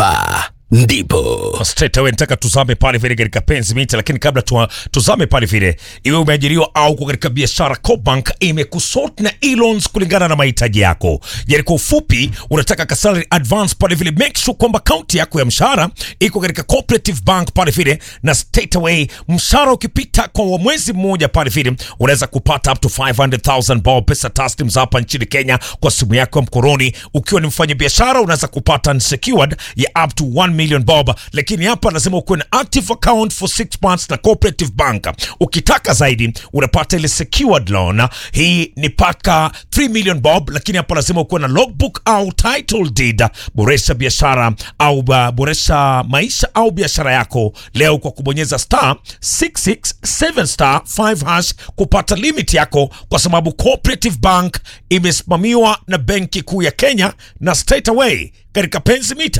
hapa ndipo straight away nataka tuzame pale vile katika penzi mita, lakini kabla tu, tuzame pale vile, iwe umeajiriwa au uko katika biashara, Cobank imekusort na e-loans kulingana na mahitaji yako. Yani kwa ufupi, unataka ka salary advance pale vile, make sure kwamba akaunti yako ya mshahara iko katika cooperative bank pale vile, na straight away mshahara ukipita kwa mwezi mmoja pale vile, unaweza kupata up to 500,000 bob pesa taslims hapa nchini Kenya kwa simu yako ya mkononi. Ukiwa ni mfanya biashara, unaweza kupata unsecured ya up to 1 million bob, lakini hapa lazima ukuwe na active account for 6 months na cooperative bank. Ukitaka zaidi unapata ile secured loan, hii ni paka 3 million bob, lakini hapa lazima ukuwe na logbook au title deed. Boresha biashara au uh, boresha maisha au biashara yako leo kwa kubonyeza star 667 star 5 hash kupata limit yako, kwa sababu cooperative bank imesimamiwa na benki kuu ya Kenya na straight away katika penzi mita